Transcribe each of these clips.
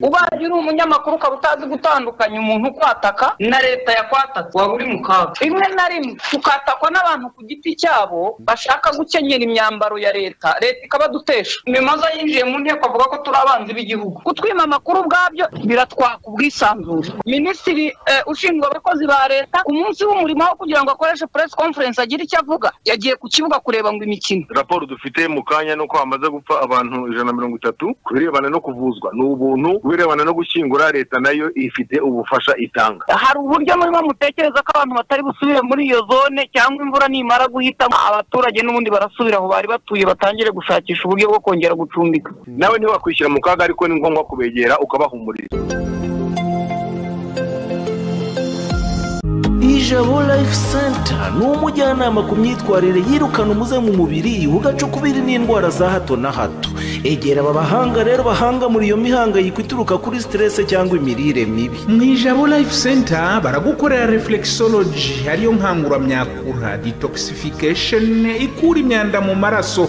ubaye uri umunyamakuru ukaba utazi gutandukanya umuntu ukwataka na leta yakwatatse waba uri mu kaga rimwe na rimwe tukatakwa n'abantu ku giti cyabo bashaka gukenyera imyambaro ya leta leta ikabadutesha mimaza yinjiye mu nteko avuga ko turi abanzi b'igihugu kutwima amakuru ubwabyo biratwaka ubwisanzure minisitiri eh, ushinzwe abakozi ba leta ku munsi w'umurimo wo kugira ngo akoreshe press conference agire icyo avuga yagiye ku kibuga kureba ngo imikino raporo dufite mu kanya nuko hamaze gupfa abantu ijana na mirongo itatu ku birebana no kuvuzwa ni ubuntu ku birebana no gushyingura leta nayo ifite ubufasha itanga hari uburyo murimo mutekereza ko abantu batari busubire muri iyo zone cyangwa imvura nimara guhita abaturage n'ubundi barasubira aho bari batuye batangire gushakisha uburyo bwo kongera gucumbika nawe ntiwakwishyira mu kaga ariko ni ngombwa kubegera ukabahumuriza ijabo life center ni umujyanama ku myitwarire yirukana umuze mu mubiri ugacukubiri n'indwara za hato na hato egera aba bahanga rero bahanga muri iyo mihangayiko ituruka kuri siterese cyangwa imirire mibi mu ijabo life center baragukorera reflexology ariyo nkanguramyakura detoxification ikura imyanda mu maraso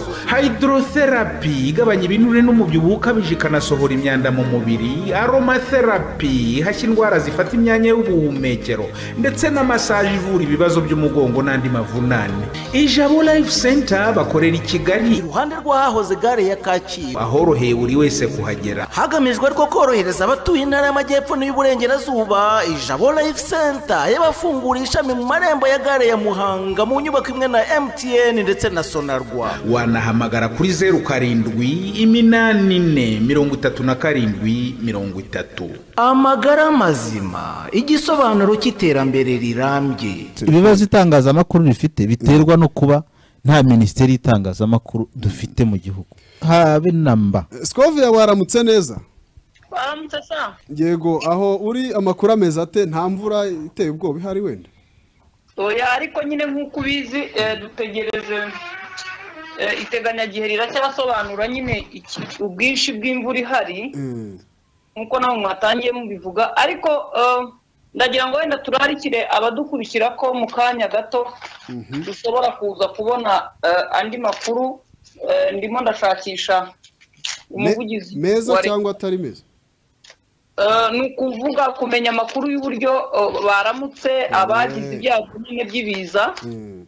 hydrotherapy igabanya ibinure n'umubyibuho ukabije ikanasohora imyanda mu mubiri aromatherapy ihashya indwara zifata imyanya y'ubuhumekero ndetse na masaje ivura ibibazo by'umugongo n'andi mavunane ijabo life center bakorera i kigali iruhande rw'ahahoze gare ya kacyiru ahoroheye buri wese kuhagera hagamijwe ariko korohereza abatuye intara y'amajyepfo n'iy'uburengerazuba ijabo life center yabafunguye ishami mu marembo ya gare ya muhanga mu nyubako imwe na mtn ndetse na sonarwa wanahamagara kuri zeru karindwi iminani ine mirongo itatu na karindwi mirongo itatu amagara mazima igisobanuro cy'iterambere rirambye ibibazo itangazamakuru rifite biterwa no kuba nta minisiteri y'itangazamakuru dufite mu gihugu habe namba sikoviya waramutse neza baramutse saa yego aho uri amakuru ameze ate nta mvura iteye ubwoba ihari wenda oya ariko nyine nk'uko ubizi eh, dutegereje eh, iteganyagihe riracyasobanura nyine iki- ubwinshi bw'imvura ihari Mm. nk'uko nawe mwatangiye mubivuga ariko eh, ndagira ngo wenda turarikire abadukurikira ko mu kanya gato dushobora kuza kubona eh, andi makuru eh, ndimo ndashakisha Me- umuvugizi meza wa Leta. cyangwa atari meza Eh, ni ukuvuga kumenya amakuru y'uburyo eh, baramutse abagize ibyago nyine by'ibiza Mm.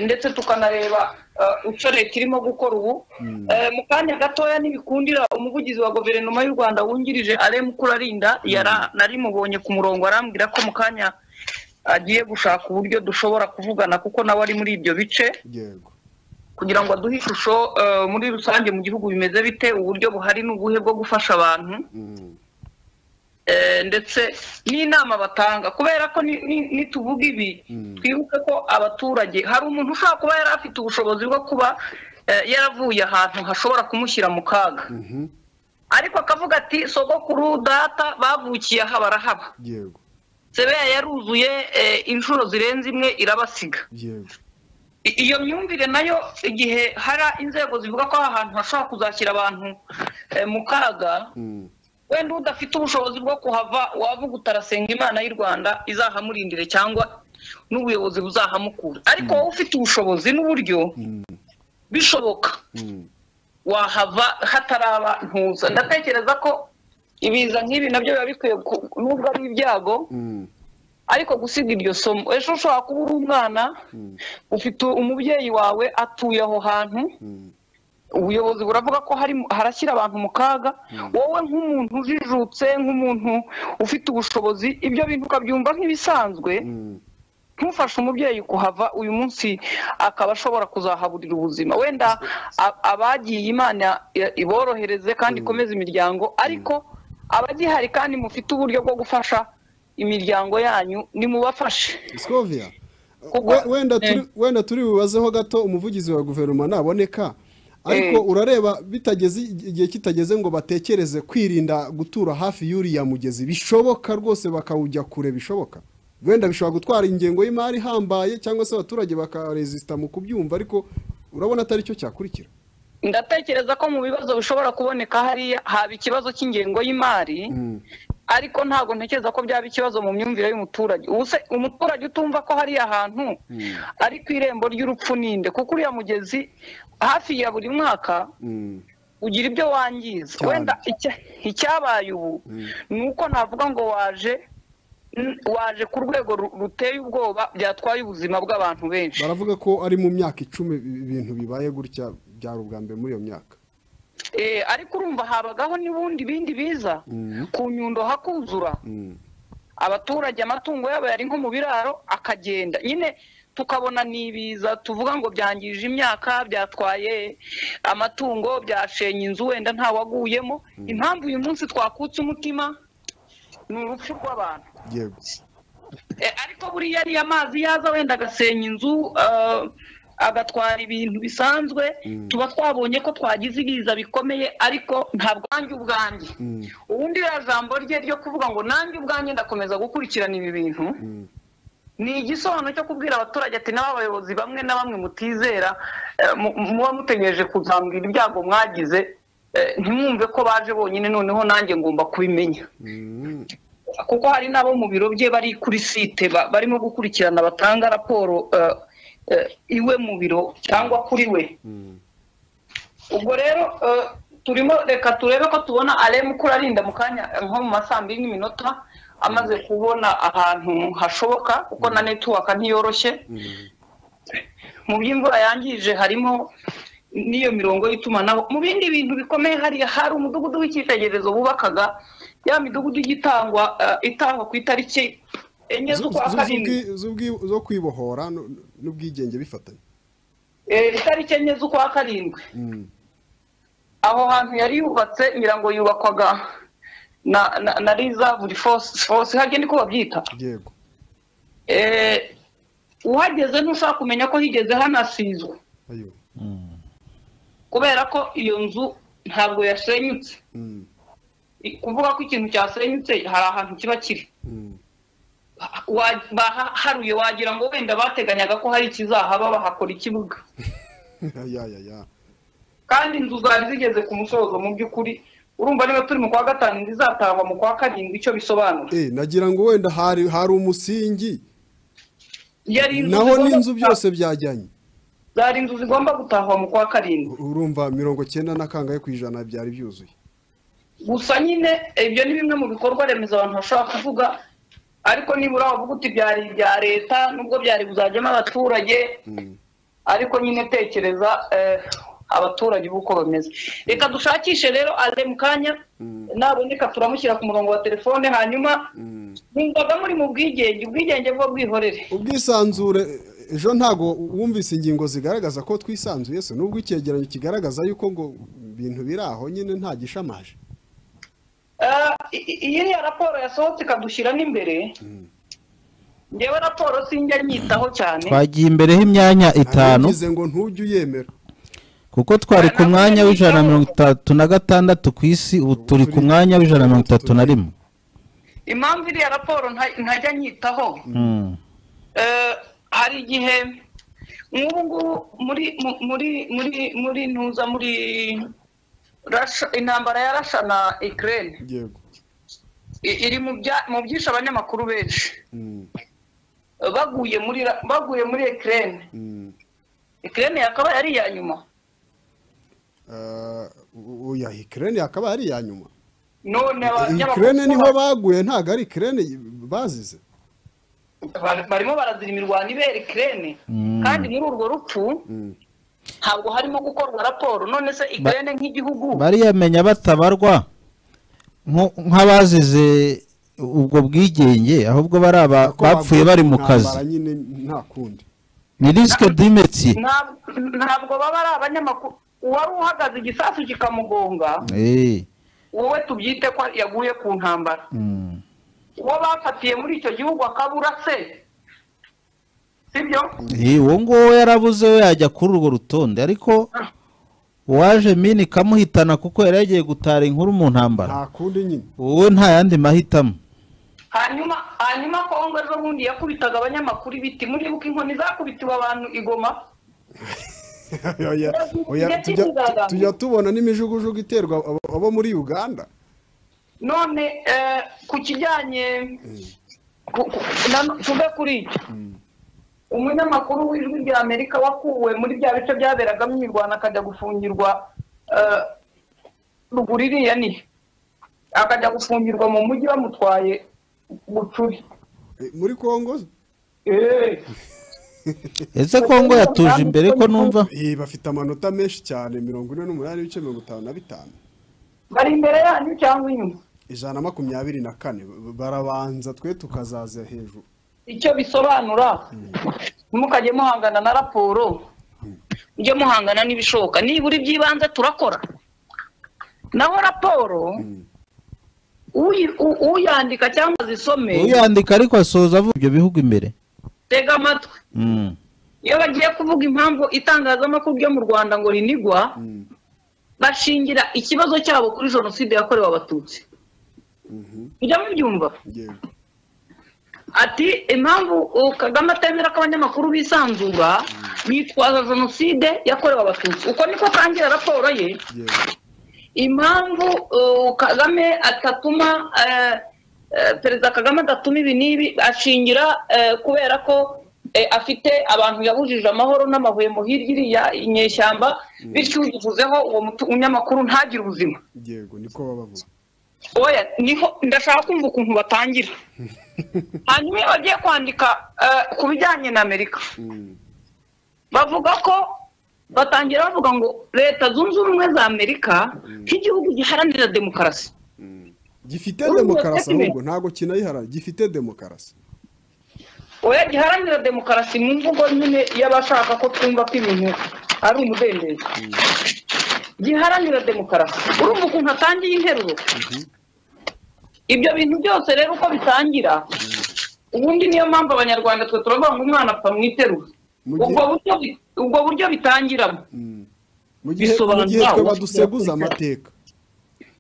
ndetse tukanareba eh, icyo leta irimo gukora ubu Eh, mu kanya gatoya ntibikundira umuvugizi wa guverinoma y'u rwanda wungirije aremu kurarinda yara- narimubonye ku murongo arambwira ko mu kanya agiye gushaka uburyo dushobora kuvugana kuko nawe ari muri ibyo bice yego kugira ngo aduhe ishusho eh, muri rusange mu gihugu bimeze bite uburyo buhari n'ubuhe bwo gufasha abantu Mm. Eh, ndetse n'inama batanga kubera ko ni- ni- nituvuga ibi twibuke ko abaturage hari umuntu ushobora kuba yari afite ubushobozi bwo kuba eh, yaravuye ahantu hashobora kumushyira mu kaga ariko akavuga ati sogokuru data bavukiye aha barahaba yego sebeya yaruzuye eh, inshuro zirenze imwe irabasiga yego I- iyo myumvire nayo igihe hari inzego zivuga ko aha hantu hashobora kuzashyira abantu eh, mu kaga Mm. wenda udafite ubushobozi bwo kuhava wavuga utarasenga imana y'u rwanda izahamurindire cyangwa n'ubuyobozi buzahamukura ariko wowe ufite ubushobozi n'uburyo bishoboka Mm. wahava hataraba ntuza ndatekereza ko ibiza nk'ibi nabyo biba bikwiye ku- nubwo ari ibyago Mm. ariko gusiga iryo somo ejo ushobora kuba uri umwana ufite umubyeyi wawe atuye aho hantu Mm. ubuyobozi buravuga ko hari harashyira abantu mu kaga wowe nk'umuntu ujijutse nk'umuntu ufite ubushobozi ibyo bintu ukabyumva nk'ibisanzwe Mm. ntufashe umubyeyi kuhava uyu munsi akaba ashobora kuzahaburira ubuzima wenda a- abagiye imana i- iborohereze kandi ikomeze imiryango ariko abagihari kandi mufite uburyo bwo gufasha imiryango yanyu nimubafashe sikoviya Kuko- we- wenda turi- Eh. wenda turi bubazeho gato umuvugizi wa guverinoma naboneka ariko Eh. urareba bitageze igihe kitageze ngo batekereze kwirinda gutura hafi y'uriya mugezi bishoboka rwose bakawujya kure bishoboka wenda bishobora gutwara ingengo y'imari ihambaye cyangwa se abaturage bakaresisita mu kubyumva ariko urabona atari cyo cyakurikira ndatekereza ko mu bibazo bishobora kuboneka hariya haba ikibazo cy'ingengo y'imari ariko ntabwo ntekereza ko byaba ikibazo mu myumvire y'umuturage ubu se umuturage utumva ko hariya hantu ari ku irembo ry'urupfu ninde kuko uriya mugezi hafi ya buri mwaka Mm, ugira ibyo wangiza Cyane. wenda icya- icyabaye ubu ni uko navuga ngo waje n- waje ku rwego ru- ruteye ubwoba byatwaye ubuzima bw'abantu benshi baravuga ko ari mu myaka icumi ibi- ibintu bibaye gutya byari ubwa mbere muri iyo myaka Eh, ariko urumva habagaho n'ubundi bindi biza Mm. ku nyundo hakuzura Mm. abaturage amatungo yabo yari nko mu biraro akagenda nyine tukabona n'ibiza tuvuga ngo byangije imyaka byatwaye amatungo byashenye inzu wenda ntawaguyemo impamvu uyu munsi twakutse umutima ni urupfu rw'abantu yego Eh, ariko buriya ariyo amazi yaza wenda agasenya inzu ah, agatwara ibintu bisanzwe tuba twabonye ko twagize ibiza bikomeye ariko ntabwo nanjye ubwanjye ubundi iriya jambo rye ryo kuvuga ngo nanjye ubwanjye ndakomeza gukurikirana ibi bintu ni igisobanuro cyo kubwira abaturage ati n'aba bayobozi bamwe na bamwe mutizera eh, mu- muba mutegereje kuzambwira ibyago mwagize eh, ntimwumve ko baje bonyine noneho nanjye ngomba kubimenya Mm. kuko hari n'abo mu biro bye bari kuri site ba- barimo gukurikirana batanga raporo eh, eh, iwe mu biro cyangwa kuri we ubwo rero eh, turimo reka turebe ko tubona aremu kurarinda mu kanya eh, nko mu ma saa mbiri n'iminota amaze kubona ahantu hashoboka kuko na netiwaka ntiyoroshye mu by'imvura yangije harimo n'iyo mirongo y'itumanaho mu bindi bintu bikomeye hariya hari umudugudu w'icyitegererezo bubakaga ya midugudu ijya itangwa eh, itangwa ku itariki enye Zu- z'ukwa zu- karindwi z'ubwi- z'ubwi- zo kwibohora nu- n'ubwigenge bifatanye Eh, itariki enye z'ukwa karindwi aho hantu yari yubatse ngira ngo yubakwaga na na, na riza buri force force hajye niko babyita yego Eh, uhageze ntushobora kumenya ko higeze hanasizwe ayo kubera ko iyo nzu ntabwo yasenyutse Mm. I- kuvuga ko ikintu cyasenyutse hari ahantu kiba kiri Mm. Wa- bahaharuye wagira ngo wenda bateganyaga ko hari ikizahaba bahakora ikibuga ya ya ya kandi inzu zari zigeze ku musozo mu by'ukuri urumva niba turi mu kwa gatanu inzu izatangwa mu kwa karindwi icyo bisobanura eh nagira ngo wenda hari hari umusingi yari inzu naho zigomba n'inzu guta- byose byajyanye zari inzu zigomba gutahwa mu kwa karindwi U- urumva mirongo cyenda na kangahe ku ijana byari byuzuye gusa nyine ibyo ni bimwe mu bikorwa remezo abantu bashobora kuvuga ariko nibura wavuga uti byari ibya leta nubwo byari buzajyemo abaturage ariko nyine tekereza eh, abaturage uko bameze reka dushakishe rero ale mu kanya naboneka turamushyira ku murongo wa telefone hanyuma mwumvaga muri mu bwigenge ubwigenge bwo bwihorere ubwisanzure eh, ejo ntago wumvise ingingo zigaragaza ko twisanzuye se nubwo icyegeranyo kigaragaza yuko ngo ibintu biri aho nyine nta gishamaje Ah, i- i- iyi ni raporo yasohotse ikadushyira n'imbere ngewe raporo sinjya nyitaho cyane twagiye imbereho imyanya itanu bivuze ngo ntujye uyemera kuko twari ku mwanya w'ijana na mirongo itatu na gatandatu ku isi ubu turi ku mwanya w'ijana na mirongo itatu na rimwe impamvu iriya raporo nta- ntajya nyitaho Mm. Eh, hari igihe nk'ubu ngubu muri mu- muri muri muri ntuza muri Russia- intambara ya rasha na ikirere yego iri mu bya- mu byishe abanyamakuru benshi Mm. Eh, baguye muri Ra- baguye muri ikirere Mm. ikirere yakaba yari iya nyuma Ah, u- oya ikirere yakaba ari iya nyuma none ikirere niho baguye ntago ari ikirere bazize Bar- barimo barazirima imirwano ibera ikirere kandi muri urwo rupfu ntabwo harimo gukorwa raporo none se ikirere nk'igihugu bariyamenya batabarwa nko- nk'abazize ubwo bwigenge ahubwo bari aba Ako bapfuye baguye bari mu intambara kazi nyine nta kundi ni risike dimetiye ntabwo ntabwo baba ari abanyamakuru uwari uhagaze igisasu kikamugonga wowe tubyite ko yaguye ku ntambara uwo bafatiye muri icyo gihugu akabura se sibyo uwo nguwo yarabuze we yajya kuri urwo rutonde ariko uwaje mini ikamuhitana kuko yari yagiye gutara inkuru mu ntambara nta kundi nyine wowe nta yandi mahitamo hanyuma hanyuma kongo ejo bundi yakubitaga abanyamakuru ibiti muribuka inkoni zakubitiwe abantu i Goma Oya, oya, Tujya tujya- tuzazamuka. tujya tubona n'imijugujugu iterwa abo- abo muri uganda none eh, ku kijyanye ku- ku- na- tuve kuri icyo umunyamakuru w'ijwi ry'amerika wakuwe muri bya bice byaberagamo imirwano akajya gufungirwa eh, ruguru iriya ni akajya gufungirwa mu mujyi bamutwaye bucuri Eh, muri Kongo Eh, ese kongo yatuje imbere ko numva eh, bafite amanota menshi cyane mirongo ine n'umunani n'ibice mirongo itanu na bitanu bari imbere yanyu cyangwa inyuma ijana na makumyabiri na kane barabanza twe tukazaza hejuru icyo bisobanura ntimukajye muhangana na raporo mujye muhangana n'ibishoboka nibura iby'ibanze turakora naho raporo uyi- u- uyandika cyangwa zisome uyandika ariko asoza avuga ibyo bihugu imbere tega amatwi Mm. iyo bagiye kuvuga impamvu itangazamakuru ryo mu rwanda ngo rinigwa bashingira ikibazo cyabo kuri jenoside yakorewe abatutsi mujya mubyumva yego ati impamvu uh, kagame atemera ko abanyamakuru bisanzura yitwaza jenoside yakorewe abatutsi uko niko kangira raporo ye yego impamvu uh, kagame atatuma eh, eh, perezida kagame adatuma ibi n'ibi ashingira eh, kubera ko eh, afite abantu yabujije amahoro n'amahwemo hirya iriya inyeshyamba bityo uyivuzeho uwo mutu- munyamakuru ntagire ubuzima yego niko babavuga oya niho ndashaka kumva ukuntu batangira hanyuma iyo bagiye kwandika eh, ku bijyanye na amerika Mm, bavuga ko batangira bavuga ngo leta zunze ubumwe za amerika nk'igihugu giharanira demokarasi mm. gifite Urumva demokarasi kimwe? ahubwo ntabwo kinayiharara gifite demokarasi oya giharanira demokarasi mu mvugo nyine y'abashaka ko twumva ko ibintu ari umudendezo giharanira demokarasi urumva ukuntu atangiye interuro ibyo bintu byose rero uko bitangira ubundi niyo mpamvu abanyarwanda twe turavuga ngo umwana apfa mu iterura Mu gihe- ubwo buryo bi- ubwo buryo bitangiramo Mm. mu gihe Bisobanura mu gihe twe uko baduseguza byakurikiranwa. amateka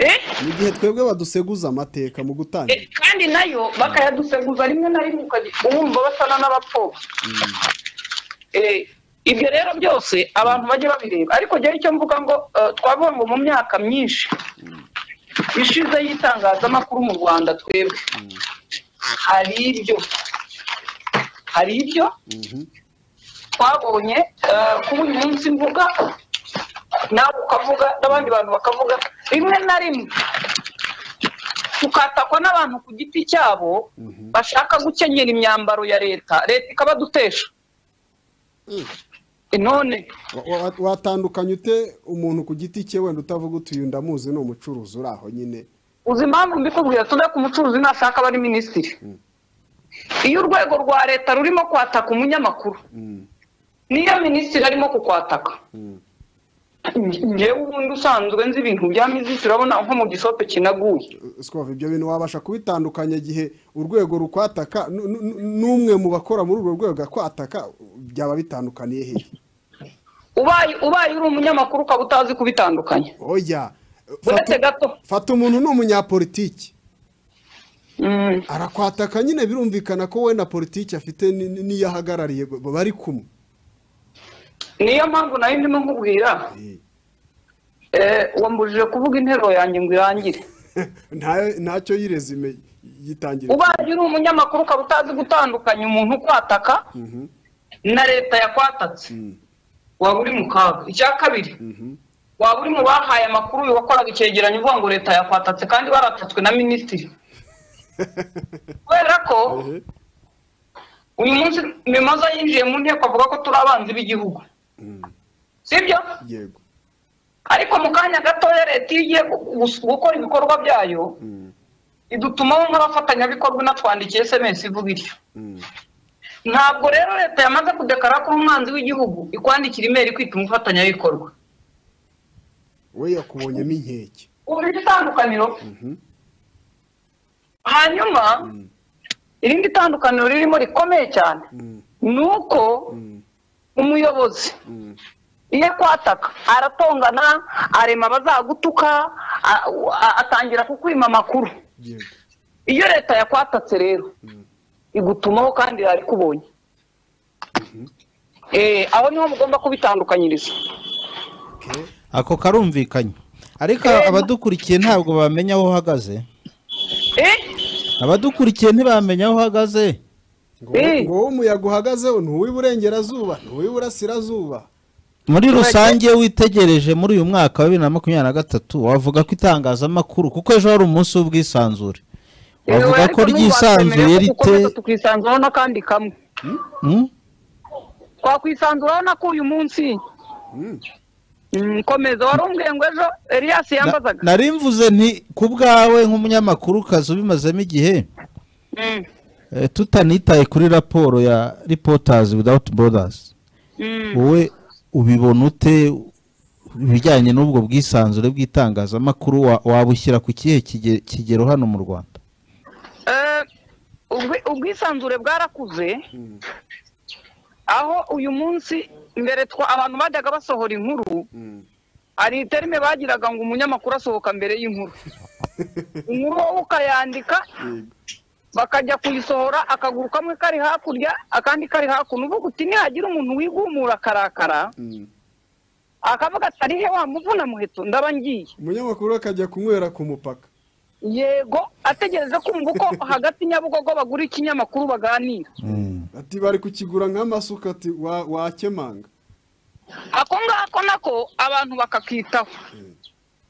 Eh? mu gihe twebwe baduseguza amateka mu Eh, gutangira kandi nayo bakayaduseguza rimwe na rimwe ukajya wumva basana n'abapfobya Eh, ibyo rero byose abantu bajya babireba ariko njyewe icyo mvuga ngo eh, twavuga ngo mu myaka myinshi ishize y'itangazamakuru mu rwanda twebwe hari ibyo hari ibyo twabonye eh, kuri uyu munsi mvuga nawe ukavuga n'abandi bantu bakavuga rimwe na rimwe tukatakwa n'abantu ku giti cyabo bashaka gukenyera imyambaro ya leta leta ikabadutesha none Wa- wa- watandukanya ute umuntu ku giti cye wenda utavuga utuye ndamuzi ni umucuruzi uri aho nyine uzi impamvu mbikubwira tuve ku mucuruzi nashaka aba ari minisitiri iyo urwego rwa leta rurimo kwataka umunyamakuru Mm, niyo minisitiri arimo kukwataka mm, Nge- ngewe ubundi usanzwe nzi ibintu bya minisitiri urabona nko mu gisope kinaguye Sikof, ibyo bintu wabasha kubitandukanya igihe urwego rukwataka nu- nu- nu- n'umwe mu bakora muri urwo rwego akwataka byaba bitandukaniye hehe ubaye ubaye uri umunyamakuru ukaba utazi kubitandukanya oya uretse gato fata umuntu ni umunyapolitiki Mm. arakwataka nyine birumvikana ko we na politiki afite ni- ni- n'iyo ahagarariye b- bari kumwe niyo mpamvu nayo ndimo nkubwira Eh, Eh, wambujije kuvuga interuro yanjye ngo irangire nta- ntacyo yirezime yitangira ubaye uri umunyamakuru ukaba utazi gutandukanya umuntu ukwataka Mhm, na leta yakwatatse mm, waba uri mu kaga icya kabiri mhm, waba uri mu bahaye amakuru uyu wakoraga icyegeranyo uvuga ngo leta yakwatatse kandi baratatswe na minisitiri kubera ko ehe, uyu munsi mimaza yinjiye mu nteko avuga ko turi abanzi b'igihugu mm, sibyo yego ariko mu kanya gatoya leta iyo igiye gu- gu- gukora ibikorwa byayo mm, idutumaho nk'abafatanyabikorwa inatwandikiye sms ivuga ityo mm, ntabwo rero leta yamaze kudekara ko umwanzi w'igihugu ikwandikira imeri kwita umufatanyabikorwa we yakubonyemo inkeke ubu itandukaniro Mhm, hanyuma mm, irindi tandukaniro ririmo rikomeye cyane mm, ni uko mm, umuyobozi mm, iyo kwataka aratongana arema abazagutuka a- a- atangira kukwima amakuru yego iyo leta yakwatatse rero igutumaho kandi yarikubonye Eh, aho niho mugomba kubitandukanyiriza okay. ako karumvikanye ariko Eh, abadukurikiye ntabwo bamenya aho uhagaze Eh, abadukurikiye ntibamenya aho uhagaze ngo Eh. ngo wowe umuyaga uhagazeho ni uw'iburengerazuba ni uw'iburasirazuba muri rusange witegereje muri uyu mwaka wa bibiri na makumyabiri na gatatu wavuga ko itangazamakuru kuko ejo hari umunsi w'ubwisanzure wavuga ko ryisanzuye rite tukwisanzuraho n'akandi kamwe Hmm? twakwisanzuraho nako uyu munsi Mm, komeza wari umbwiye ngo ejo elias yambazaga Na- nari mvuze nti ku bwawe nk'umunyamakurukazi ubimazemo igihe Mm, eh, tutanitaye kuri raporo ya reporters without borders mm. wowe ubibona ute ibijyanye n'ubwo bwisanzure bw'itangazamakuru wa- wabushyira ku kihe kige- kigero hano mu rwanda Eh, ubwi- ubwisanzure bwarakuze aho uyu munsi mbere twa abantu bajyaga basohora inkuru hari iterime bagiraga ngo umunyamakuru asohoka mbere y'inkuru inkuru wowe ukayandika bakajya kuyisohora akaguru kamwe kari hakurya akandi kari hakuno uvuga uti nihagira umuntu wigumura akarakara akavuga ati arihe wa muvuna muheto ndaba ngiye umunyamakuru akajya kunywera ku mupaka yego ategereza kumva uko hagati nyabugogo bagura ikinyamakuru baganira ati bari kukigura nk'amasuka ati wa- wakemanga ako ngako nako abantu bakakitaho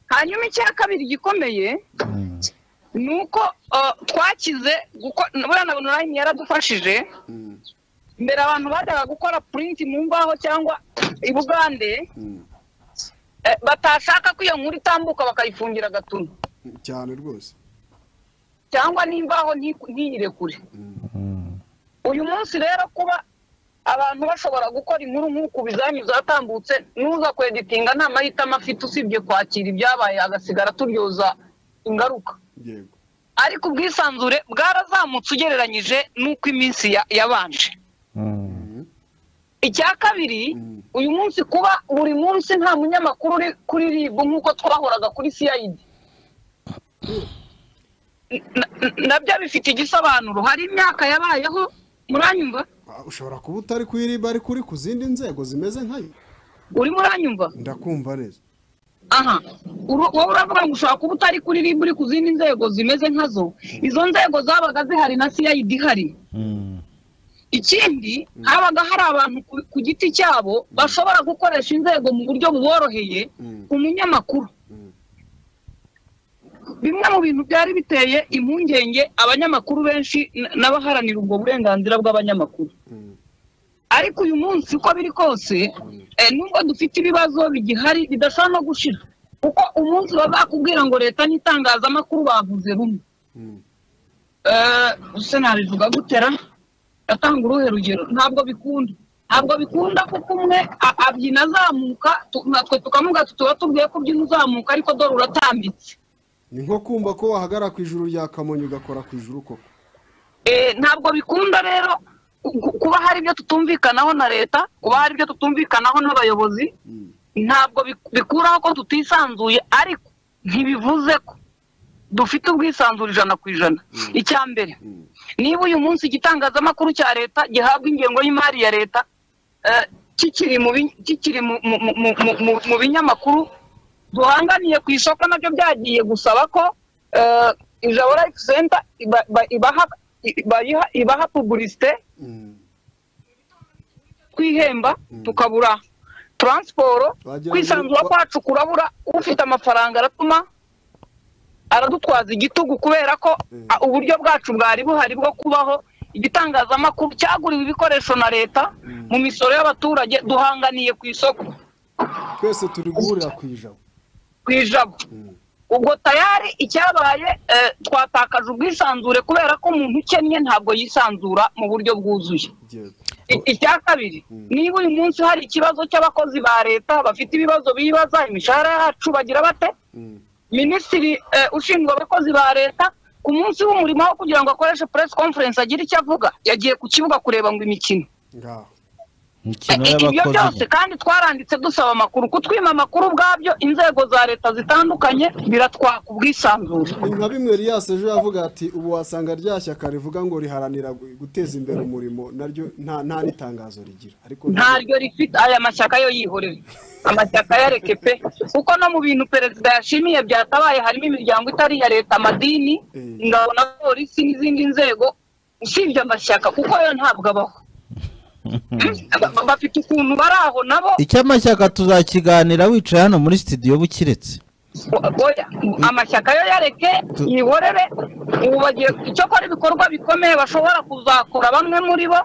hanyuma icya kabiri gikomeye ni uko uh, twakize guko- buriya na onurayini yaradufashije Mm, mbere abantu bajyaga gukora purinti mu mbaho cyangwa i bugande mm, eh, batashaka ko iyo nkuru itambuka bakayifungira agatuno cyane rwose cyangwa n'imbaho nti- ntiyire kure uyu munsi rero kuba abantu bashobora gukora inkuru nk'uku ibizamini zatambutse n'uza kweditinga nta mahitamo afite usibye kwakira ibyabaye agasigara turyoza ingaruka yego ariko ubwisanzure bwarazamutse ugereranyije n'uko iminsi ya- yabanje icya kabiri Mm. uyu munsi kuba buri munsi nta munyamakuru uri kuri ribu nk'uko twahoraga kuri cid N- n- nabyo bifite igisobanuro hari imyaka yabayeho muranyumva Ah, ushobora kuba utari ku iriba ariko uri ku zindi nzego zimeze nkayo uri muranyumva ndakumva neza aha Uru- wowe uravuga ngo ushobora kuba utari kuri ribu uri ku zindi nzego zimeze nkazo izo nzego zabaga zihari na cid ihari ikindi habaga hari abantu ku- ku giti cyabo bashobora gukoresha inzego mu buryo buboroheye Mm. umunyamakuru bimwe mu bintu byari biteye impungenge abanyamakuru benshi n- n'abaharanira ubwo burenganzira bw'abanyamakuru Mm. ariko uyu munsi uko biri kose eh, nubwo dufite ibibazo bigihari bidashobora no gushira kuko umunsi bazakubwira ngo leta n'itangazamakuru bavuze rumwe Mm. Eh, ese nabivuga gutera atanga uruhe rugero ntabwo bikunda ntabwo bikunda kuko umwe a- abyina azamuka tu- natwe tukamuga tuba tubwiye ko ubyina uzamuka ariko dore uratambitse ni nko kumva ko wahagara ku ijuru rya kamonyi ugakora ku ijuru koko Eh, ntabwo bikunda rero ku- kuba hari ibyo tutumvikanaho na leta kuba hari ibyo tutumvikanaho n'abayobozi Mm. ntabwo bik- bikuraho ko tutisanzuye ariko ntibivuze ko dufite ubwisanzure ijana ku ijana icya mbere Mm. niba uyu munsi igitangazamakuru cya leta gihabwa ingengo y'imari ya leta eh, kikiri mu bin- kikiri mu- mu- mu- mu- mu- mu- mu binyamakuru duhanganiye ku isoko nabyo byagiye gusaba ko eh, ijabo life center iba- iba- ibaha- ibayiha- ibaha pubulisite Mm. twihemba tukabura taransiporo Wagira ngo- kwisanzura kwacu kurabura ufite amafaranga aratuma aradutwaza igitugu kubera ko Mm. a- uburyo bwacu bwari buhari bwo kubaho igitangazamakuru cyaguriwe ibikoresho na leta mu misoro y'abaturage duhanganiye ku isoko twese turi guhurira ku ijabo ku ijabo Mm. ubwo tayari icyabaye eh, twatakaje ubwisanzure kubera ko umuntu ukennye ntabwo yisanzura mu buryo bwuzuye yego I- icya kabiri niba uyu munsi hari ikibazo cy'abakozi ba leta bafite ibibazo bibaza imishahara yacu bagira bate Mm. minisitiri eh, ushinzwe abakozi ba leta ku munsi w'umurimo wo kugira ngo akoreshe press conference agire icyo avuga yagiye ku kibuga kureba ngo imikino ngaho imikino Eh, eh, ibyo byose y'abakozi kandi twaranditse dusaba amakuru kutwima amakuru ubwabyo inzego za leta zitandukanye biratwaka ubwisanzure ni nka bimwe Elias ejo yavuga ati ubu wasanga rya shyaka rivuga ngo riharanira gu- guteza imbere umurimo naryo nta nta n'itangazo rigira ariko ntaryo rifite aya mashyaka yo yihorera amashyaka yareke pe kuko no mu bintu perezida yashimiye byatabaye harimo imiryango itari iya leta amadini Eh. ingabo na polisi n'izindi nzego usibye amashyaka kuko yo ntabwo abaho Ba- ba- bafite ukuntu bari aho nabo icyamashyaka tuzakiganira wicaye hano muri sitidiyo bukiretse oya amashyaka yo yareke Tu- yihorere ubu bagiye icyakora ibikorwa bikomeye bashobora kuzakora bamwe muri bo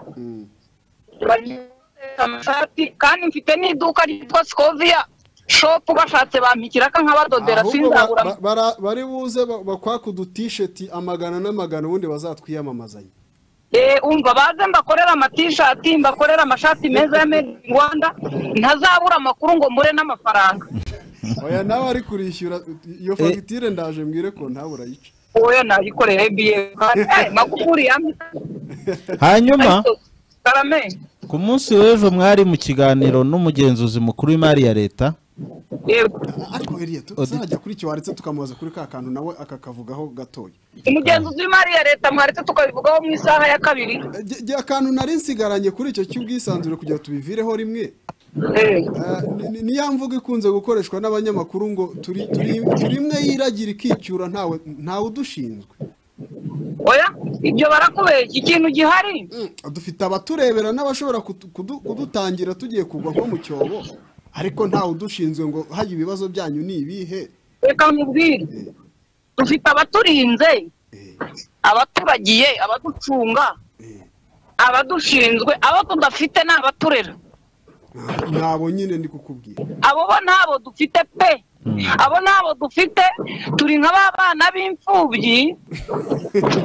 bagiye guteka amashati kandi mfite n'iduka ryitwa sikoviya shopu bashatse bampikira nkabadodera ahubwo ba- sinzabura ba- bara- bari buze ba- bakwake udutisheti amagana n'amagana ubundi bazatwiyamamazanya Eh, umva baze mbakorera amatishati mbakorera amashati meza ya made in rwanda ntazabura amakuru ngo mbure n'amafaranga oya nawe ari kurishyura iyo fagitire ndaje mbwire ko ntawe urayica oya nayikorera ebyiri magufuri yamye hanyuma karame ku munsi w'ejo mwari mu kiganiro n'umugenzuzi mukuru w'imari ya leta yego ariko eriya tuzajya kuri icyo waretse tukamubaza kuri ka kantu nawe akakavugaho gatoya umugenzuzi w'imari ya leta mwaretse tukabivugaho mu isaha ya kabiri Jye- jye akantu nari nsigaranye kuri icyo cy'ubwisanzure kugira ngo tubivireho rimwe Eh, Eh, ni- ni- niya mvugo ikunze gukoreshwa n'abanyamakuru ngo turi turi- turi imwe yiragira ikicyura ntawe ntawe udushinzwe oya ibyo barakubeshya ikintu gihari Mm, dufite abaturebera n'abashobora kutu- kudu- kudutangira tugiye kugwa nko mu cyobo ariko ntawe udushinzwe ngo hajya ibibazo byanyu ni ibihe reka nkubwire Eh, dufite abaturinze eh, abaturagiye abaducunga eh. abadushinzwe abo tudafite ni abaturera Nta- nabo nyine ndi kukubwira abo bo ntabo dufite pe abo ntabo dufite turi nka ba bana b'imfubyi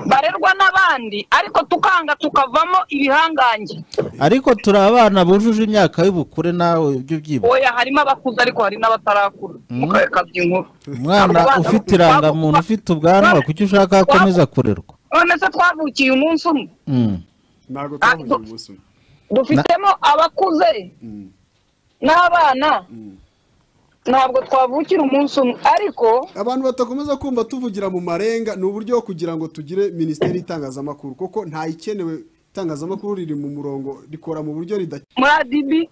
barerwa n'abandi ariko tukanga tukavamo ibihangange ariko turi abana bujuje imyaka y'ubukure nawe ibyo ubyibuha oya harimo abakuze ariko hari n'abatarakura mu karere ka by'inkuru umwana Abo bana- ufite irangamuntu ufite ubwanwa kuki ushaka ko akomeza kurerwa none se twavukiye umunsi umwe Mm. ntabwo twahugiye umunsi umwe dufitemo abakuze Mm, n'abana mm. ntabwo twavukira umunsi umwe ariko abantu batakomeza kumva tuvugira mu marenga ni uburyo bwo kugira ngo tugire minisiteri y'itangazamakuru kuko ntayikenewe itangazamakuru riri mu murongo rikora mu buryo ridakenewe muri adibi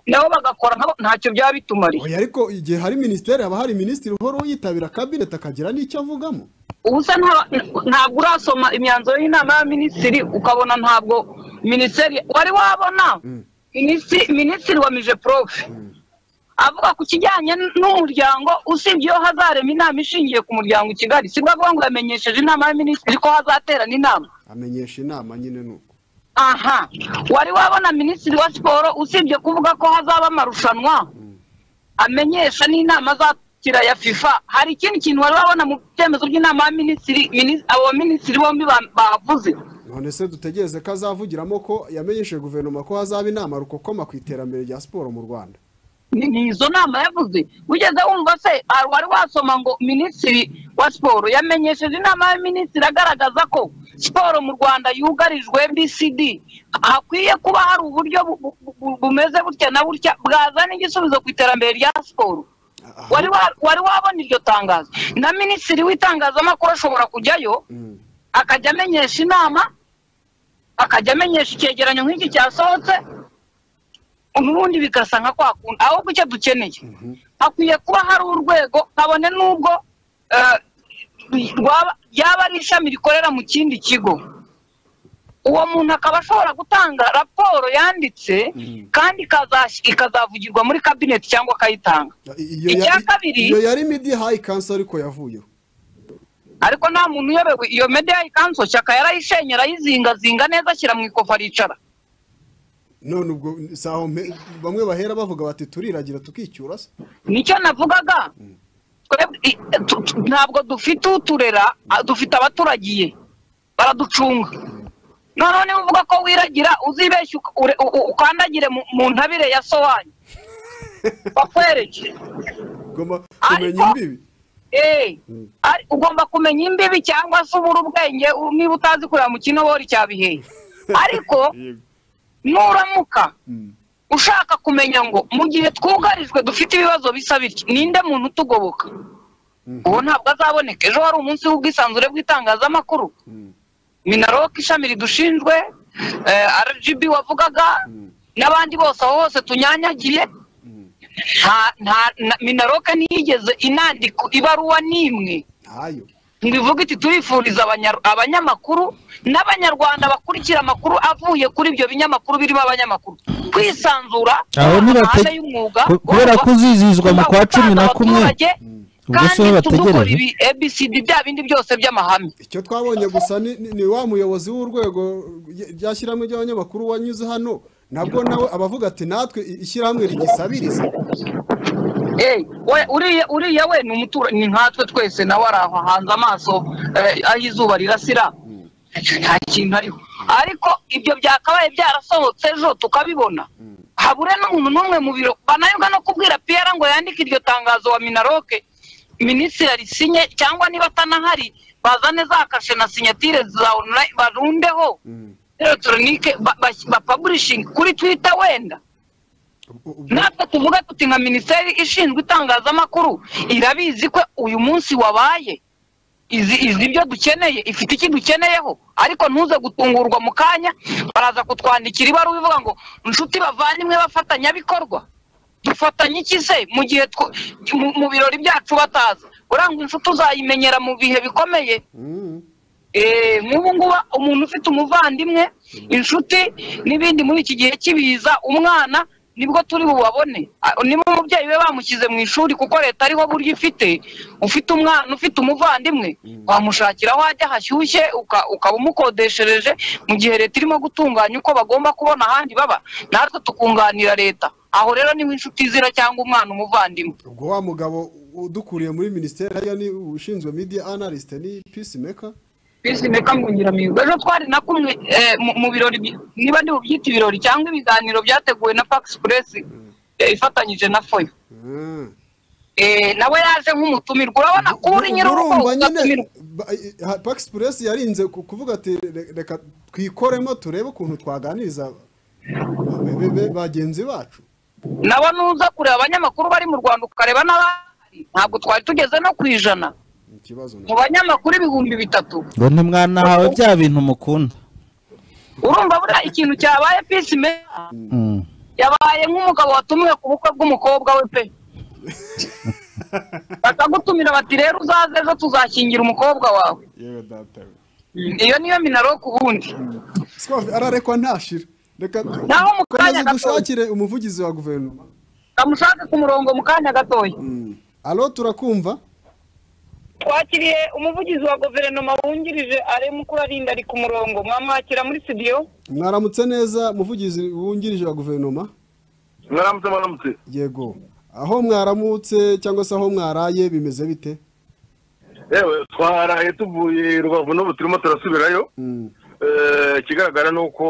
nabo bagakora nkabo ntacyo byaba bitumariye oya ariko igihe hari minisiteri haba hari minisitiri uhora yitabira kabineti akagira n'icyo avugamo ubu se nta- ntabwo urasoma imyanzuro y'inama y'abaminisitiri ukabona ntabwo minisiteri wari wabona Minisi- minisitiri wa mije porofe avuga ku kijyanye n'umuryango usibye iyo hazarema inama ishingiye ku muryango i kigali sibwo avuga ngo yamenyesheje inama y'abaminisitiri ko hazaterana inama amenyesha inama nyine nuko aha wari wabona minisitiri wa siporo usibye kuvuga ko hazaba amarushanwa amenyesha n'inama azakira ya fifa hari ikindi kintu wari wabona mu byemezo by'inama y'abaminisitiri minis- abo baminisitiri bombi ba- bavuze none se dutegereze ko azavugiramo ko yamenyeshe guverinoma ko hazaba inama rukokoma ku iterambere rya siporo mu rwanda ni ni izo nama yavuze wigeze wumva se ah, wari wasoma ngo minisitiri wa siporo yamenyesheje inama y'abaminisitiri agaragaza ko siporo mu rwanda yugarijwe bcd hakwiye kuba hari uburyo bu- bu- bu- bu- bumeze butya na butya bwazana igisubizo ku iterambere rya siporo Aha. wari wa- wari wabona iryo tangazo na minisitiri w'itangazamakuru ashobora kujyayo Mm. akajya amenyesha inama akajya amenyesha icyegeranyo nk'iki cyasohotse ubundi bigasa nka kwa kundi ahubwo icyo dukeneye hakwiye kuba hari urwego kabone n'ubwo eh, rwaba- ryaba ari ishami rikorera mu kindi kigo uwo muntu akaba ashobora gutanga raporo yanditse kandi ikazas- ikazavugirwa muri kabineti cyangwa akayitanga iyo Icya ya- kabiri- iyo yari midi hayi kansa ariko yavuyeho ariko nta muntu uyobewe iyo media ikanso shyaka yarayishenye arayizingazinga neza ashyira mu ikofa aricara none ubwo saho mpe- bamwe bahera bavuga bati turiragira tukicyura se nicyo navugaga Twebwe- i- tu- tu- ntabwo dufite uturera a- dufite abaturagiye baraducunga noneho niba uvuga ko wiragira uzibeshye uka- ure- u- u- ukandagire mu- mu ntabire ya so wanyu bakwereke ugomba Ariko- kumenya imbibi Eh, ari- ugomba kumenya imbibi cyangwa se ubura ubwenge u- niba utazi kureba mu kinobori cya bihehe ariko nuramuka Mm. ushaka kumenya ngo mu gihe twugarijwe dufite ibibazo bisa bityo ninde muntu utugoboka uwo ntabwo azaboneka ejo hari umunsi w'ubwisanzure bw'itangazamakuru minaroka ishami ridushinzwe eh, rgb wavugaga n'abandi bose aho hose tunyanyagiye nta nta na- minaroka ntiyigeze inandika ibaruwa n'imwe ntayo ntibivuga iti turifuriza abanya- abanyamakuru n'abanyarwanda bakurikira amakuru avuye kuri ibyo binyamakuru birimo abanyamakuru kwisanzura Aho mu nibate- mahame y'umwuga ku- kubera ugomba- ko uzizihizwa mu ugomba kwa cumi gutanga na kumwe. abaturage, Ubwo si bo kandi tudukora bategereje? ibi abcd bya bindi byose by'amahame icyo twabonye gusa ni, ni, ni wa muyobozi w'urwego ryashyirahamwe ry'abanyamakuru wanyuze hano nabwo nawe abavuga ati natwe i- ishyirahamwe rigisabiriza Eh, we- uriya uriya we ni umutura ni nkatwe twese nawe ari aho hanze amaso eh, aho izuba rirasira nta kintu ariho ariko ibyo byakabaye byarasohotse ejo tukabibona habure n'umuntu n'umwe mu biro banayobwa no kubwira piyara ngo yandike iryo tangazo wa minaroke minisitiri arisinye cyangwa niba atanahari bazane za kashe na sinyatire za onurayini barundeho elegitoronike bapaburishinge kuri twita wenda natwe tuvuga tuti nka minisiteri ishinzwe itangazamakuru irabizi ko uyu munsi wabaye izi izi ibyo dukeneye ifite iki dukeneyeho ariko ntuze gutungurwa mu kanya baraza kutwandikira ibaruwa ivuga ngo inshuti bavandimwe bafatanyabikorwa dufatanye iki se mu gihe tw- mu- mu birori byacu bataza urangwa inshuti uzayimenyera mu bihe bikomeye Mm. Eh, nk'ubu ngubu umuntu ufite umuvandimwe inshuti n'ibindi muri iki gihe cy'ibiza umwana nibwo turi bubabone Ah, niba umubyeyi we bamushyize mu ishuri kuko leta ariho buryo ifite ufite umwana ufite umuvandimwe wamushakira aho ajya hashyushye uka- ukaba umukodeshereje mu gihe leta irimo gutunganya uko bagomba kubona ahandi baba natwe tukunganira leta aho rero niho inshuti izira cyangwa umwana umuvandimwe ubwo wa mugabo udukuriye muri minisiteri ariyo ni ushinzwe media analyst ni peacemaker bisi meka ngungira mihigo ejo twari na kumwe eh, mu- mu birori bi- niba ndi bubyita ibirori cyangwa ibiganiro byateguwe na Pax Press eh, ifatanyije na Foyo Mm. Eh, nawe yaje nk'umutumirwa urabona kuba uri nyir'urugo Urumva nyine, ugatumirwa ba- i- ha- Pax Express yarinze ku- kuvuga ati "Re- reka twikoremo turebe ukuntu twaganiriza be- be- be- bagenzi bacu nawe nuza kureba abanyamakuru bari mu Rwanda ukareba n'abahari ntabwo twari tugeze no ku ijana Ni ikibazo mu banyamakuru ibihumbi bitatu ngo ntimwanahawe bya bintu mukunda urumva buriya ikintu cyabaye peace maker Mm. yabaye nk'umugabo watumiwe ku bukwe bw'umukobwa we pe bakagutumira bati rero uzaze ejo tuzashyingira umukobwa wawe yewe data we iyo niyo minaro ku bundi Swavi, ararekwa ntashira reka Naho mu kanya komeza gato- dushakire umuvugizi wa guverinoma kamushake ku murongo mu kanya gatoya alo turakumva twakiriye umuvugizi wa guverinoma wungirije ari mukurarinda ari ku murongo mwamwakira muri studio mwaramutse neza umuvugizi wungirije wa guverinoma mwaramutse mwaramutse yego aho mwaramutse cyangwa se aho mwaraye bimeze bite yewe twaraye tuvuye rubavu n'ubu turimo turasubirayo Mm. Eh, ikigaragara ni uko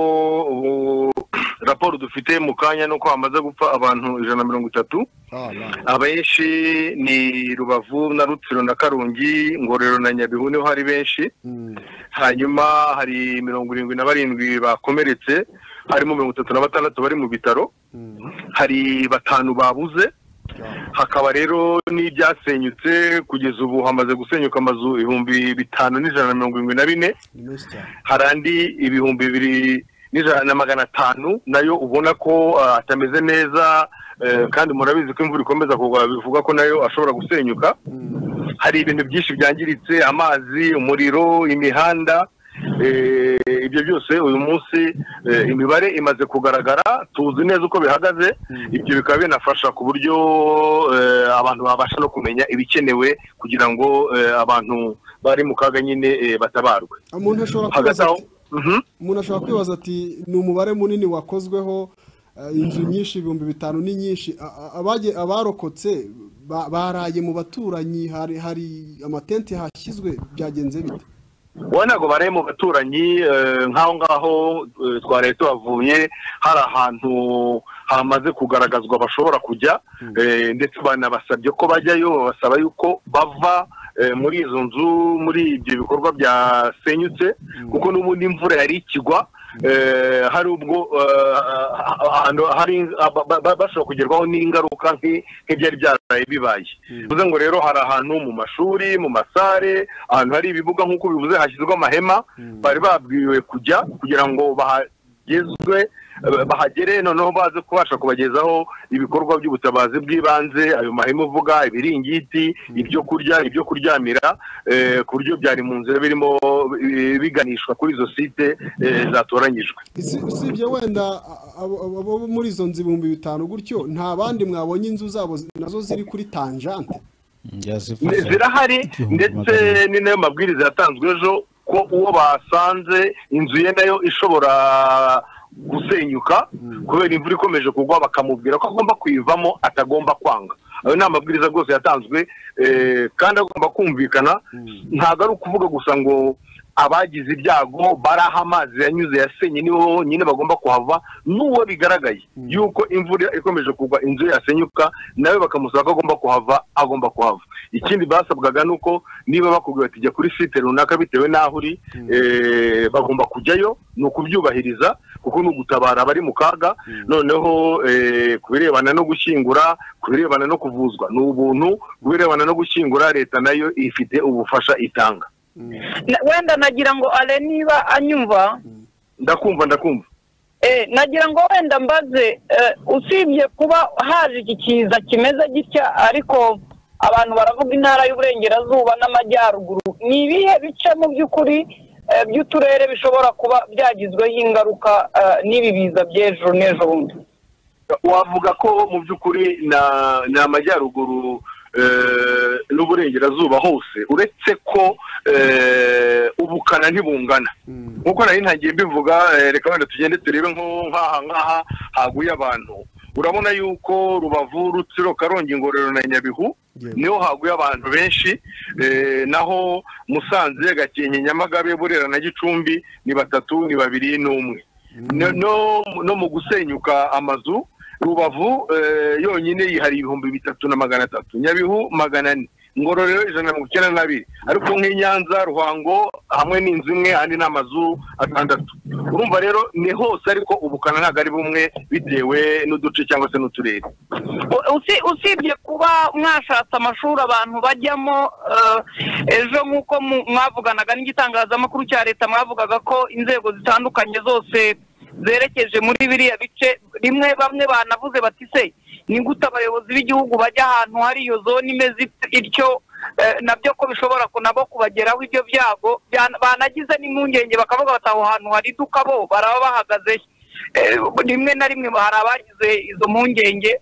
ubu raporo dufite mu kanya ni uko hamaze gupfa abantu ijana na mirongo itatu Ah, ba. abenshi ni rubavu na rutsiro na karongi ngororero na nyabihu niho hari benshi Mm. hanyuma hari mirongo irindwi na barindwi bakomeretse harimo mirongo itatu na batandatu bari mu bitaro Mm. hari batanu babuze hakaba rero n'ibyasenyutse kugeza ubu hamaze gusenyuka amazu ibihumbi bitanu n'ijana na mirongo irindwi na bine ni menshi cyane hari andi ibihumbi bibiri n'ijana na magana atanu nayo ubona ko ah, atameze neza eh, kandi murabizi ko imvura ikomeza kugwa bivuga ko nayo ashobora gusenyuka hari ibintu byinshi byangiritse amazi umuriro imihanda eh, ibyo byose uyu munsi eh, imibare imaze kugaragara tuzi neza uko bihagaze ibyo bikaba binafasha ku buryo eh, abantu babasha no kumenya ibikenewe kugira ngo eh, abantu bari mu kaga nyine eh, batabarwe umuntu ashobora hagati kwibaza aho ati- Mhm. umuntu ashobora kwibaza ati ni umubare munini wakozweho eh, inzu nyinshi ibihumbi bitanu ni nyinshi A- a- abage- abarokotse ba- baraye mu baturanyi hari hari amatente hashyizwe byagenze bite wowe ntabwo baraye mu baturanyi eh, nk'aho ngaho eh, twaraye tuhavuye hari ahantu hamaze kugaragazwa bashobora kujya eh, ndetse banabasabye ko bajyayo babasaba yuko bava eh, muri izo nzu muri ibyo bikorwa byasenyutse kuko n'ubundi imvura yari ikigwa eh, hari ubwo eh, ahantu hari ba- ba- ba- bashobora kugerwaho n'ingaruka nk'i- nk'ibyari byaraye bibaye bivuze ngo rero hari ahantu mu mashuri mu masare ahantu hari ibibuga nk'uko bivuze hashyizwe amahema bari babwiwe kujya kugira ngo bahagezwe eh, bahagere noneho baze kubasha kubagezaho ibikorwa by'ubutabazi bw'ibanze ayo mahema uvuga ibiringiti ibyo kurya ibyo kuryamira eh, ku buryo byari mu nzira birimo eh, biganishwa kuri izo site eh, zatoranyijwe Si- usibye wenda a- abo abo muri izo nzu ibihumbi bitanu gutyo nta bandi mwabonye inzu zabo zi- nazo ziri kuri tanjante Ne- zirahari ndetse ni nayo mabwiriza yatanzwe ejo ko uwo basanze inzu ye nayo ishobora gusenyuka kubera imvura ikomeje kugwa bakamubwira ko agomba kuyivamo atagomba kwanga ayo ni amabwiriza rwose yatanzwe eh, kandi agomba kumvikana ntabwo ari ukuvuga gusa ngo abagize ibyago bari aho amazi yanyuze yasenye nibo bonyine bagomba kuhava n'uwo bigaragaye yuko imvura ikomeje kugwa inzu ye yasenyuka nawe bakamusaba ko agomba kuhava agomba kuhava ikindi basabwaga ni uko niba bakubwiye bati jya kuri site runaka bitewe n'aho uri eh, bagomba kujyayo ni ukubyubahiriza kuko ni ugutabara abari mu kaga noneho eh, ku birebana no gushyingura ku birebana no kuvuzwa ni ubuntu ku birebana no gushyingura leta nayo ifite ubufasha itanga Na- wenda nagira ngo ale niba anyumva ndakumva ndakumva eh, nagira ngo wenda mbaze eh, usibye kuba haje iki kiza kimeze gitya ariko abantu baravuga intara y'uburengerazuba n'amajyaruguru ni ibihe bice mu by'ukuri eh, by'uturere bishobora kuba byagizweho ingaruka eh, n'ibi biza by'ejo n'ejo bundi wavuga ko mu by'ukuri na- ni amajyaruguru eh, n'uburengerazuba hose uretse ko eh, ubukana ntibungana nk'uko nari ntagiye mbivuga eh, reka wenda tugende turebe nko nk'aha nk'aha haguye abantu urabona yuko rubavu rutsiro karongi ngororero na nyabihu niho haguye abantu benshi eh, naho musanze gakenke nyamagabe burera na gicumbi ni batatu ni babiri n'umwe no, no, no mu gusenyuka amazu rubavu eh, yonyine yihariye ibihumbi bitatu na magana atatu nyabihu magana ane ngororero ijana na mirongo icyenda n'abiri ariko nk'i nyanza ruhango hamwe n'inzu imwe ahandi ni amazu atandatu urumva rero ni hose ariko ubukana ntabwo ari bumwe bitewe n'uduce cyangwa se n'uturere Usi- usibye kuba mwashatse amashuri abantu bajyamo eh, ejo nk'uko mu- mwavuganaga n'igitangazamakuru cya leta mwavugaga ko inzego zitandukanye zose zerekeje muri biriya bice rimwe bamwe banavuze bati se ni gute abayobozi b'igihugu bajya ahantu hari iyo zone imeze it- ityo eh, nabyo ko bishobora ku- nabo kubageraho ibyo byago Byan- banagize n'impungenge bakavuga bati aho hantu hari iduka bo baraba bahagaze Eh, rimwe na rimwe hari abagize izo mpungenge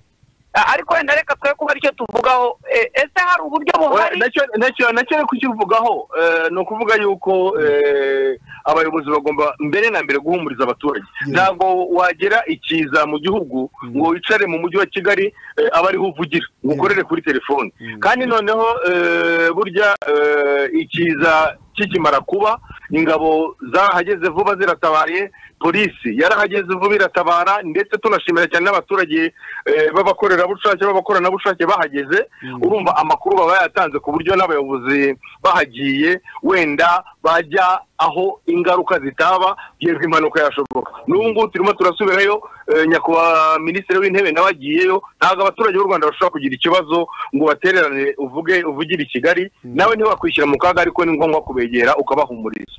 Ah, ariko wenda reka twe kuba aricyo tuvugaho Eh, ese hari uburyo buhari nacyo nacyo nacyo ari kukivugaho eh, ni ukuvuga yuko eh, abayobozi bagomba mbere na mbere guhumuriza abaturage ntabwo wagera ikiza mu gihugu ngo wicare mu mujyi wa kigali eh, abe ariho uvugira ngo ukorere kuri telefone kandi noneho eh, burya eh, ikiza kikimara kuba ingabo zarahageze vuba ziratabaye polisi yarahageze vuba iratabara ndetse tunashimira cyane n'abaturage eh, b'abakorerabushake b'abakoranabushake bahageze urumva amakuru baba yatanze ku buryo n'abayobozi bahagiye wenda bajya aho ingaruka zitaba yewe impanuka yashoboka n'ubu ngubu turimo turasubirayo eh, nyakubahwa minisitiri w'intebe nawe agiyeyo ntabwo abaturage b'u rwanda bashobora kugira ikibazo ngo batererane uvuge uvugire i kigali nawe ntiwakwishyira mu kaga ariko ni ngombwa kubegera ukabahumuriza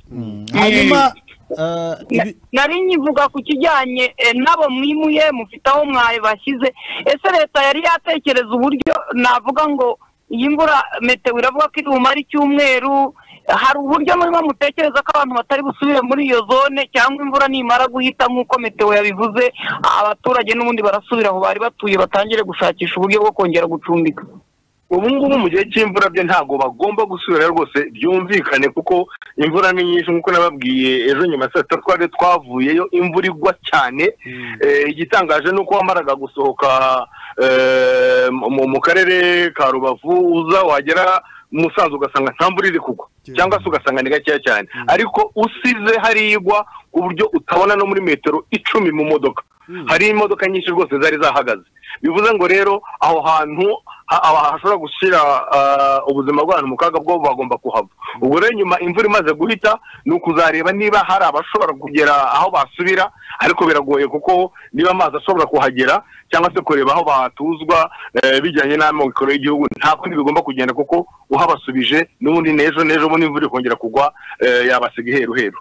hanyuma eh, ibi- nari nyivuga ku kijyanye eh, n'abo mwimuye mufite aho mwaye bashyize ese leta yari yatekereza uburyo navuga ngo iyi mvura meteo iravuga ko iri bumare icyumweru hari uburyo murimo mutekereza ko abantu batari busubire muri iyo zone cyangwa imvura nimara guhita nk'uko meteo yabivuze abaturage n'ubundi barasubira aho bari batuye batangire gushakisha uburyo bwo kongera gucumbika ubu ngubu mu gihe cy'imvura byo ntabwo bagomba gusubira rwose byumvikane kuko imvura ni nyinshi nk'uko nababwiye ejo nyuma ya saa sita twari twavuyeyo imvura igwa cyane Eh, igitangaje ni uko wamaraga gusohoka eh, mu- mu karere ka rubavu uza wagera musanze ugasanga nta mvura iri kugwa cyangwa se ugasanga ni gakeya cyane ariko usize hariya igwa ku buryo utabona no muri metero icumi mu modoka hari imodoka nyinshi rwose zari zahagaze bivuze ngo rero aho hantu ha- ha- hashobora gushyira ah, ubuzima bw'abantu mu kaga bwo bagomba kuhava ubwo rero nyuma imvura imaze guhita ni ukuzareba niba hari abashobora kugera aho basubira ariko biragoye kuko niba amazi ashobora kuhagera cyangwa se kureba aho batuzwa eh, bijyanye n'amikoro y'igihugu nta kundi bigomba kugenda kuko uhabasubije n'ubundi n'ejo n'ejo bundi imvura ikongera kugwa eh, yabasiga iheruheru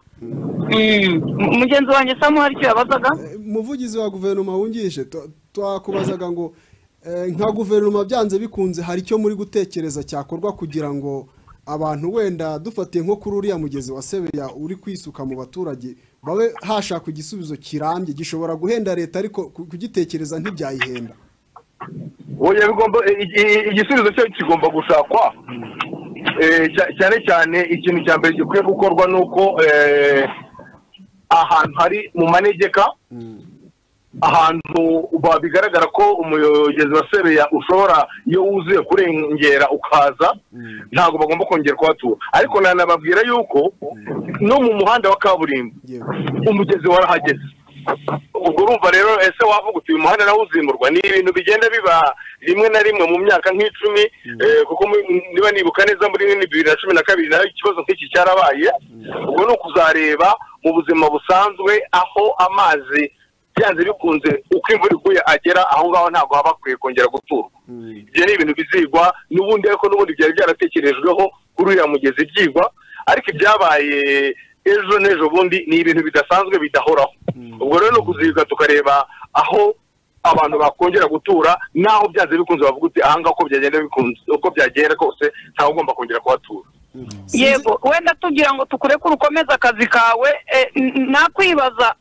mugenzi wanjye samu hari icyo yabazaga umuvugizi wa guverinoma wungirije tu- twakubazaga ngo eh, nka guverinoma byanze bikunze hari icyo muri gutekereza cyakorwa kugira ngo abantu wenda dufatiye nko kuri uriya mugezi wa sebeya uri kwisuka mu baturage babe hashakwa igisubizo kirambye gishobora guhenda leta ariko ku- kugitekereza ntibyayihenda oya bigomba i- i- igisubizo cyo kigomba gushakwa Eh, cya- cyane cyane ikintu cya mbere gikwiye gukorwa ni uko eh, ahantu hari mu manegeka ahantu ba- bigaragara ko umugezi wa sebeya ushobora iyo wuzuye kurengera ukaza ntabwo bagomba kongera kuhatura ariko nanababwira yuko no mu muhanda wa kaburimbo yewe umugezi warahageze ubwo urumva rero ese wavuga uti uyu muhanda nawo uzimurwa ni ibintu bigenda biba rimwe na rimwe mu myaka nk'icumi eh, kuko mu- niba nibuka neza muri bibiri na cumi na kabiri nayo ikibazo nk'iki cyarabaye ubwo ni ukuzareba mu buzima busanzwe aho amazi byanze bikunze uko imvura iguye agera aho ngaho ntabwo haba hakwiye kongera guturwa ibyo ni ibintu bizigwa n'ubundi ariko n'ubundi byari byaratekerejweho kuri uriya mugezi byigwa ariko ibyabaye ejo n'ejo bundi ni ibintu bidasanzwe bidahoraho ubwo rero ni ukuziga tukareba aho abantu bakongera gutura n'aho byanze bikunze bavuga uti ahangaha uko byagenda bikunze uko byagenda kose ntawe ugomba kongera kuhatura Sinzi- yego wenda tugira ngo tukureke urukomeze akazi kawe eh, n- n- nakwibaza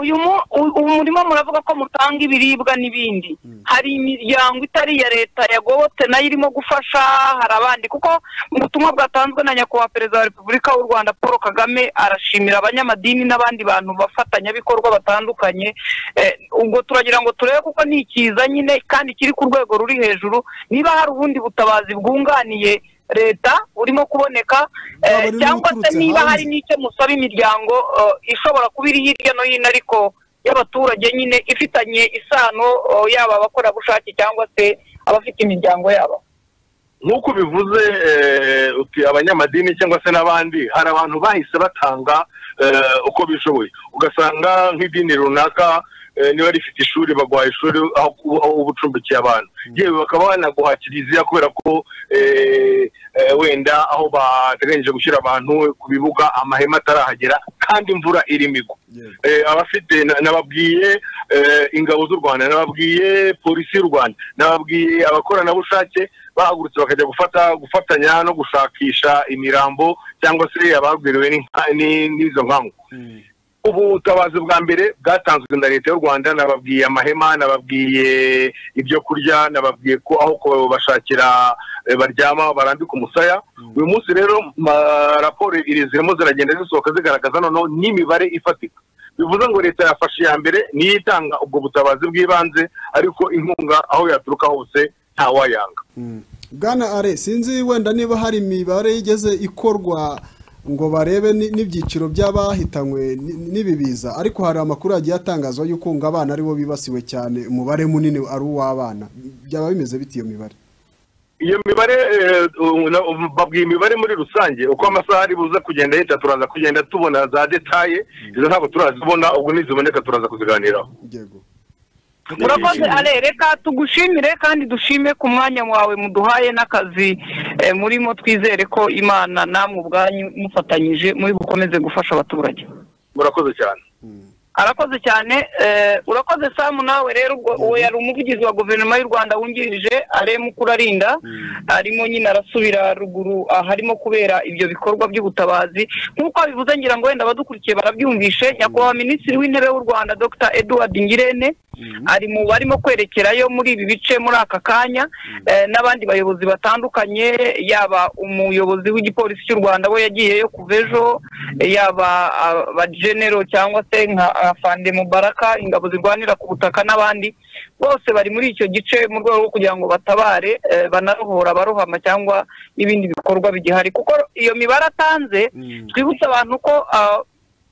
uyu mu- u- uyu murimo muravuga ko mutanga ibiribwa n'ibindi hari imiryango itari iya leta yagobotse nayo irimo gufasha hari abandi kuko mu butumwa bwatanzwe na nyakubahwa perezida wa repubulika w'u rwanda paul kagame arashimira abanyamadini n'abandi bantu bafatanyabikorwa batandukanye Eh, ubwo turagira ngo turebe kuko ni ikiza nyine kandi kiri ku rwego ruri hejuru niba hari ubundi butabazi bwunganiye leta burimo kuboneka eh, Waba ari cyangwa se n'uturutse niba hanze. hari n'icyo musaba imiryango eh, ishobora kuba iri hirya no hino ariko y'abaturage nyine ifitanye isano eh, yaba abakorerabushake cyangwa se abafite imiryango yabo nk'uko bivuze eh, uti abanyamadini cyangwa se n'abandi hari abantu bahise batanga eh, uko bishoboye ugasanga nk'idini runaka eh, niba rifite ishuri baguha ishuri aho kuba- aho uba ucumbikiye abantu yewe bakaba banaguha kiliziya kubera ko eh, eh, wenda aho bateganyije gushyira abantu ku bibuga amahema atarahagera kandi imvura irimo igwa Yego. Eh, abafite na- nababwiye eh, ingabo z'u rwanda nababwiye polisi y'u rwanda nababwiye abakoranabushake bahagurutse bakajya gufata gufatanya no gushakisha imirambo cyangwa se ababwiriwe n'inka- ni- n'izo nkangu ubu butabazi bwa mbere bwatanzwe na leta y'u rwanda nababwiye amahema nababwiye ibyo kurya nababwiye ko aho kubashakira eh, baryama barambika umusaya uyu munsi rero ma- raporo iri- zirimo ziragenda zisohoka zigaragaza noneho n'imibare ifatika bivuze ngo leta yafashe iya mbere niyo itanga ubwo butabazi bw'ibanze ariko inkunga aho yaturuka hose ntawayanga bwana are sinzi wenda niba hari imibare igeze ikorwa ngo barebe ni- n'ibyiciro by'abahitanywe ni- n'ibibiza ariko hari amakuru yagiye atangazwa y'uko ngo abana aribo bibasiwe cyane umubare munini ari uw'abana byaba bimeze bite iyo mibare iyo mibare eh, u- na- u- babwiye imibare muri rusange uko amasaha ari buza kugenda yita turaza kugenda tubona za detaye izo ntabwo turazibona ubwo niziboneka turaza kuziganiraho yego murakoze ale reka tugushimire kandi dushime ku mwanya wawe muduhaye n'akazi eh, murimo twizere ko imana namwe ubwanyu mufatanyije muri bukomeze gufasha abaturage murakoze cyane arakoze cyane eh, urakoze samu nawe rero ubwo uwo yari umuvugizi wa guverinoma y'u rwanda wungirije arimo ukurarinda arimo nyine arasubira ruguru aharimo kubera ibyo bikorwa by'ubutabazi nk'uko abivuze ngira ngo wenda abadukurikiye barabyumvishe nyakubahwa minisitiri w'intebe w'u rwanda dr edward ngirente ari mu barimo kwerekerayo muri ibi bice muri aka kanya eh, n'abandi bayobozi batandukanye yaba umuyobozi w'igipolisi cy'u rwanda we yagiyeyo kuva ejo yaba abajenero cyangwa se nka afande mubaraka ingabo zirwanira ku butaka n'abandi bose bari muri icyo gice mu rwego rwo kugira ngo batabare eh, banarohora abarohama cyangwa n'ibindi bikorwa bigihari kuko iyo mibare atanze twibutse abantu ko ah,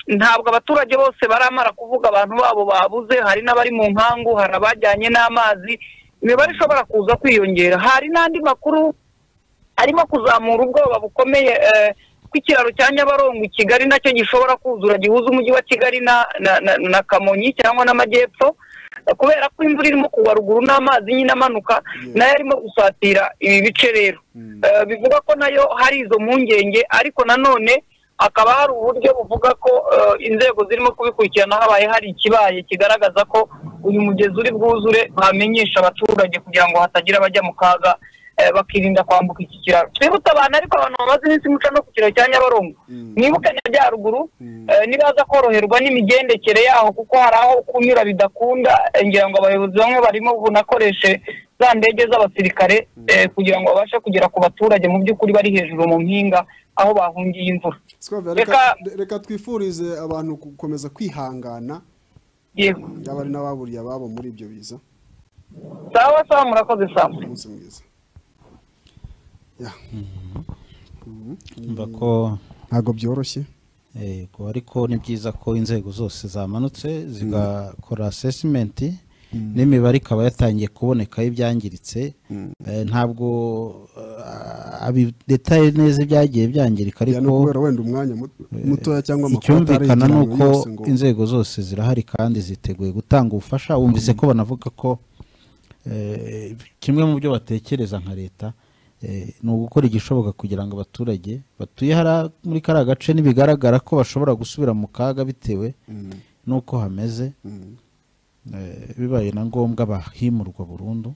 ntabwo abaturage bose baramara kuvuga abantu babo babuze hari n'abari mu nkangu hari abajyanye n'amazi imibare ishobora kuza kwiyongera hari n'andi makuru arimo kuzamura ubwoba bukomeye eh, ko ikiraro cya nyabarongo i kigali nacyo gishobora kuzura gihuza umujyi wa kigali na na, na, na kamonyi cyangwa n'amajyepfo eh, kubera ko imvura irimo kugwa ruguru n'amazi nyine amanuka nayo arimo gusatira ibi bice rero Eh, bivuga ko nayo hari izo mpungenge ariko nanone hakaba hari uburyo buvuga ko eh, inzego zirimo kubikurikirana habaye hari ikibaye kigaragaza ko uyu mugezi uri bwuzure bamenyesha abaturage kugira ngo hatagira abajya mu kaga eh, bakirinda kwambuka iki kiraro twibuke abantu ariko abantu bamaze iminsi muca no ku kiraro cya nyabarongo mwibuke na bya ruguru eh, nibaza koroherwa n'imigendekere yaho kuko hari aho kunyura bidakunda eh, ngira ngo abayobozi bamwe barimo bunakoreshe za ndege z'abasirikare eh, kugira ngo babashe kugera ku baturage mu by'ukuri bari hejuru mu mpinga aho bahungiye imvura Sikova, Reka- reka reka twifurize abantu gukomeza kwihangana yego yaba ari n'ababuriye ababo muri ibyo biza sawa sawa murakoze sawa umunsi mwiza Ya. Mba ko ntabwo byoroshye Yego ariko ni byiza ko inzego zose zamanutse zigakora asesimenti n'imibare ikaba yatangiye kubonekaho ibyangiritse Eh, ntabwo eh, abi- detaye neza ibyagiye byangirika Ya, ni ariko ukubera wenda umwanya muto- mutoya cyangwa amakuru icyumvikana ni atarigiranye uko yose ngo- inzego zose zirahari kandi ziteguye gutanga ubufasha wumvise ko banavuga ko eh, kimwe mu byo batekereza nka leta eh, ni ugukora igishoboka kugira ngo abaturage batuye hariya muri kariya gace nibigaragara ko bashobora gusubira mu kaga bitewe n'uko hameze eh, bibaye na ngombwa bahimurwa burundu